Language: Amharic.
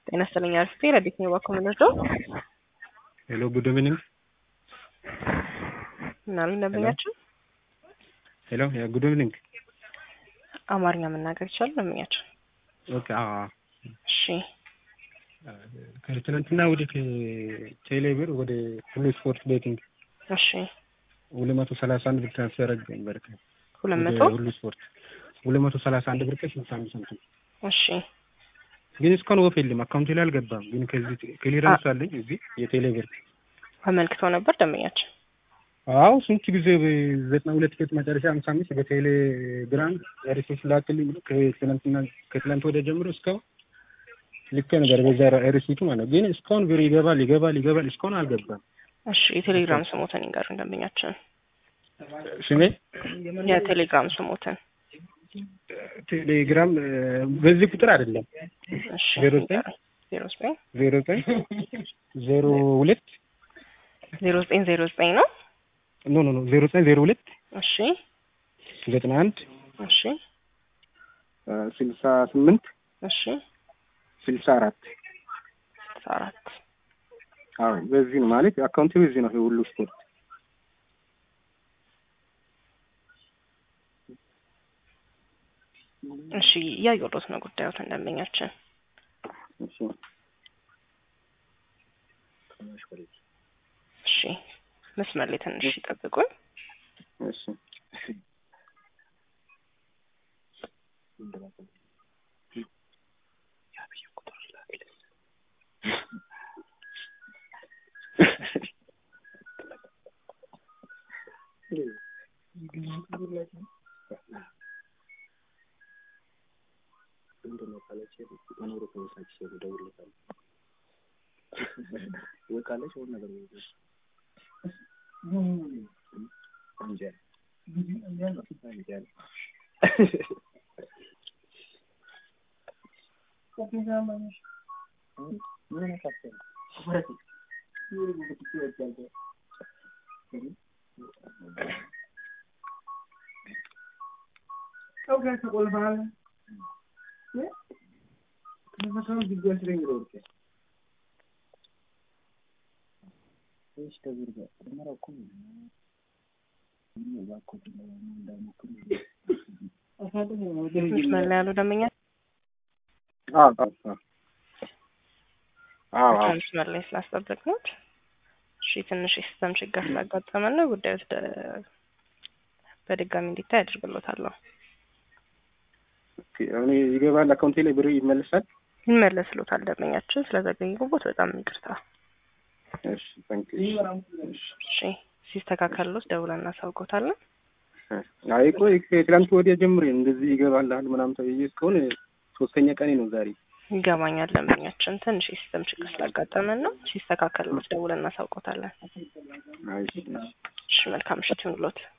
ጤና ይስጥልኝ አርፍቴ ረዲት ነው ባኮ ምንርዶ ሄሎ ጉድ ኢቭኒንግ ምናሉ ደንበኛችን ሄሎ ጉድ ኢቭኒንግ አማርኛ መናገር ይችላል ደንበኛችን ኦኬ አዎ እሺ ከትናንትና ወደ ቴሌ ብር ወደ ሁሉ ስፖርት ቤቲንግ እሺ ሁለት መቶ ሰላሳ አንድ ብር ትራንስፈር አድርገን ነበር ሁለት መቶ ወደ ሁሉ ስፖርት ሁለት መቶ ሰላሳ አንድ ብር ከስልሳ አምስት ሳንቲም እሺ ግን እስካሁን ወፍ የለም አካውንቴ ላይ አልገባም ግን ከዚህ ክሊራንስ አለኝ እዚህ የቴሌ ብር አመልክተው ነበር ደንበኛችን አዎ ስንት ጊዜ ዘጠና ሁለት ቤት መጨረሻ ሃምሳ አምስት በቴሌ ግራም ሪሶርስ ላክልኝ ብሎ ከትናንትና ከትላንት ወደ ጀምሮ እስካሁን ልክ ነገር በዛ ሪሲቱ ማለት ነው። ግን እስካሁን ብር ይገባል ይገባል ይገባል እስካሁን አልገባም። እሺ የቴሌግራም ስሞትን ይንገሩን ደንበኛችን ስሜ የቴሌግራም ስሞትን ቴሌግራም በዚህ ቁጥር አይደለም እሺ ዜሮ ዘጠኝ ዜሮ ዘጠኝ ዜሮ ዘጠኝ ዜሮ ሁለት ዜሮ ዘጠኝ ዜሮ ዘጠኝ ነው ኖ ኖ ኖ ዜሮ ዘጠኝ ዜሮ ሁለት እሺ ዘጠና አንድ እሺ ስልሳ ስምንት እሺ ስልሳ አራት ስልሳ አራት አዎ በዚህ ነው ማለት አካውንቴ በዚህ ነው ሁሉ ስፖርት እሺ እያየሁት ነው ጉዳዮትን ደንበኛችን እሺ እሺ መስመር ላይ ትንሽ ይጠብቁኝ እሺ መስመር ላይ ያሉ ደንበኛ አዎ አዎ አዎ መስመር ላይ ስላስጠበቅነው እሺ ትንሽ የሲስተም ችግር ስላጋጠመን ነው ጉዳዩ ወደ- በድጋሚ እንዲታይ አድርግሎታለሁ እኔ ይገባል አካውንቴ ላይ ብር ይመለሳል። ይመለስሎታል ደንበኛችን ስለዘገየሁበት በጣም ይቅርታ እሺ ታንክ ዩ እሺ ሲስተካከልሎት ደውለን እናሳውቆታለን አይ ቆይ ከትላንት ወዲያ ጀምሬ እንደዚህ ይገባልሃል ምናምን ተብዬ እስካሁን ሶስተኛ ቀኔ ነው ዛሬ። ይገባኛል ደንበኛችን ትንሽ የሲስተም ችግር ስላጋጠመን ነው ሲስተካከልሎት ደውለን እናሳውቆታለን አይ እሺ መልካም ምሽት ይሁንልዎት